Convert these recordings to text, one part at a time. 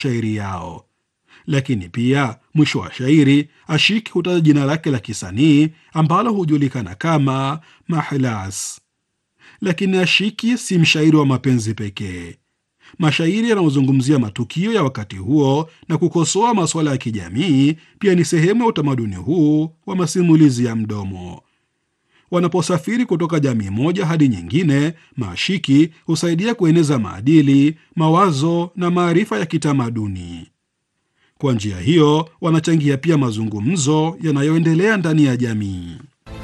shairi yao. Lakini pia mwisho wa shairi Ashiki hutaja jina lake la kisanii ambalo hujulikana kama Mahlas. Lakini Ashiki si mshairi wa mapenzi pekee. Mashairi yanayozungumzia matukio ya wakati huo na kukosoa masuala ya kijamii pia ni sehemu ya utamaduni huu wa masimulizi ya mdomo. Wanaposafiri kutoka jamii moja hadi nyingine, maashiki husaidia kueneza maadili, mawazo na maarifa ya kitamaduni. Kwa njia hiyo, wanachangia pia mazungumzo yanayoendelea ndani ya jamii.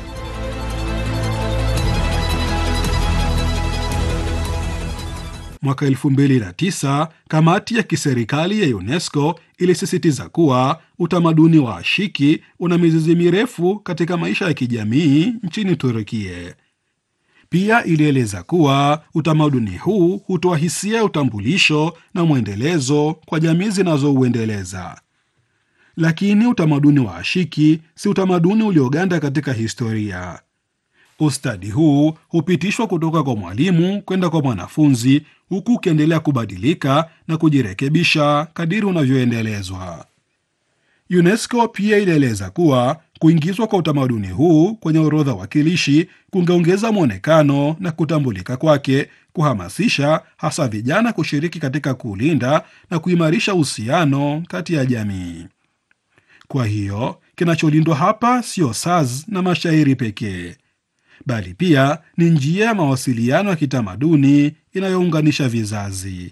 Mwaka 2009 kamati ya kiserikali ya UNESCO ilisisitiza kuwa utamaduni wa ashiki una mizizi mirefu katika maisha ya kijamii nchini Turukia. Pia ilieleza kuwa utamaduni huu hutoa hisia ya utambulisho na mwendelezo kwa jamii zinazouendeleza. Lakini utamaduni wa ashiki si utamaduni ulioganda katika historia. Ustadi huu hupitishwa kutoka kwa mwalimu kwenda kwa mwanafunzi, huku ukiendelea kubadilika na kujirekebisha kadiri unavyoendelezwa. UNESCO pia ilieleza kuwa kuingizwa kwa utamaduni huu kwenye orodha wakilishi kungeongeza mwonekano na kutambulika kwake, kuhamasisha hasa vijana kushiriki katika kuulinda na kuimarisha uhusiano kati ya jamii. Kwa hiyo kinacholindwa hapa sio saz na mashairi pekee bali pia ni njia ya mawasiliano ya kitamaduni inayounganisha vizazi.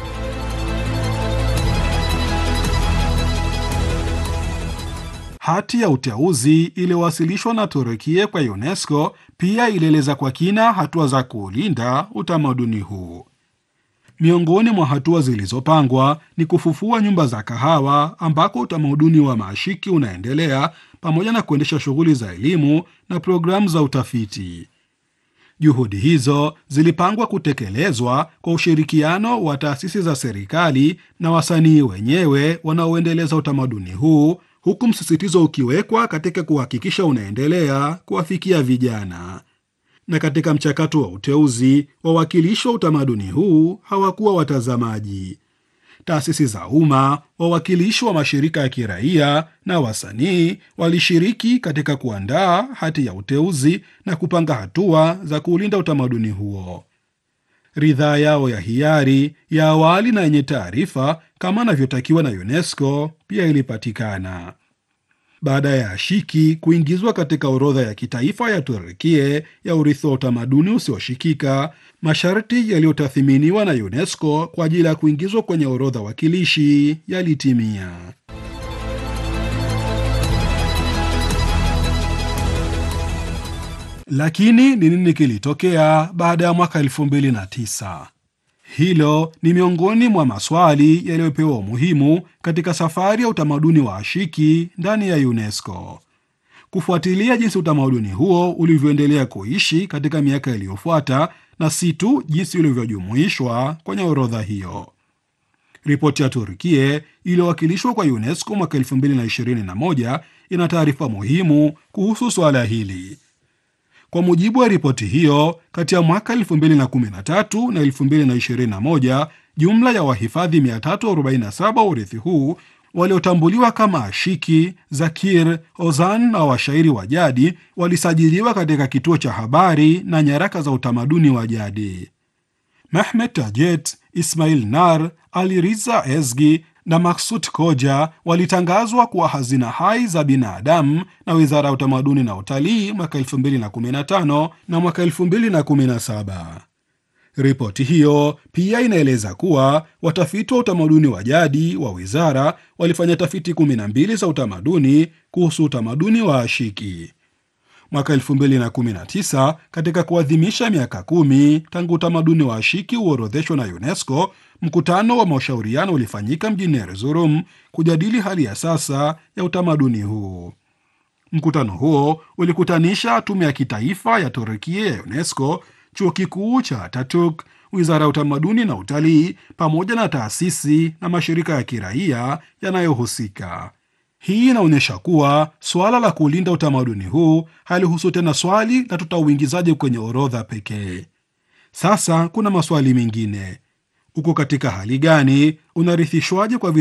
Hati ya uteuzi iliyowasilishwa na Turukia kwa UNESCO pia ilieleza kwa kina hatua za kuulinda utamaduni huu. Miongoni mwa hatua zilizopangwa ni kufufua nyumba za kahawa ambako utamaduni wa maashiki unaendelea pamoja na kuendesha shughuli za elimu na programu za utafiti. Juhudi hizo zilipangwa kutekelezwa kwa ushirikiano wa taasisi za serikali na wasanii wenyewe wanaoendeleza utamaduni huu, huku msisitizo ukiwekwa katika kuhakikisha unaendelea kuwafikia vijana. Na katika mchakato wa uteuzi, wawakilishi wa utamaduni huu hawakuwa watazamaji. Taasisi za umma, wawakilishi wa mashirika ya kiraia na wasanii walishiriki katika kuandaa hati ya uteuzi na kupanga hatua za kuulinda utamaduni huo. Ridhaa yao ya hiari ya awali na yenye taarifa kama anavyotakiwa na UNESCO pia ilipatikana. Baada ya ashiki kuingizwa katika orodha ya kitaifa ya Turukia ya urithi wa utamaduni usioshikika, masharti yaliyotathiminiwa na UNESCO kwa ajili ya kuingizwa kwenye orodha wakilishi yalitimia. Lakini ni nini kilitokea baada ya mwaka 2009? Hilo ni miongoni mwa maswali yaliyopewa umuhimu katika safari ya utamaduni wa ashiki ndani ya UNESCO. Kufuatilia jinsi utamaduni huo ulivyoendelea kuishi katika miaka iliyofuata na si tu jinsi ulivyojumuishwa kwenye orodha hiyo. Ripoti ya Turkia iliyowakilishwa kwa UNESCO mwaka 2021 ina taarifa muhimu kuhusu swala hili. Kwa mujibu wa ripoti hiyo, kati ya mwaka 2013 na 2021 jumla ya wahifadhi 347 wa urithi huu waliotambuliwa kama ashiki, zakir, ozan na washairi wa jadi walisajiliwa katika kituo cha habari na nyaraka za utamaduni wa jadi. Mehmet Tajet, Ismail Nar, Ali Riza Ezgi na Maksut Koja walitangazwa kuwa hazina hai za binadamu na Wizara ya Utamaduni na Utalii mwaka 2015 na mwaka 2017. Ripoti hiyo pia inaeleza kuwa watafiti wa utamaduni wa jadi wa wizara walifanya tafiti 12 za utamaduni kuhusu utamaduni wa ashiki. Mwaka 2019 katika kuadhimisha miaka kumi tangu utamaduni wa ashiki uorodheshwa na UNESCO, mkutano wa mashauriano ulifanyika mjini Erzurum kujadili hali ya sasa ya utamaduni huu. Mkutano huo ulikutanisha tume ya kitaifa ya Turukia ya UNESCO, chuo kikuu cha Ataturk, wizara ya utamaduni na utalii, pamoja na taasisi na mashirika ya kiraia yanayohusika. Hii inaonyesha kuwa suala la kulinda utamaduni huu halihusu tena swali la tutauingizaje kwenye orodha pekee. Sasa kuna maswali mengine: uko katika hali gani? Unarithishwaje kwa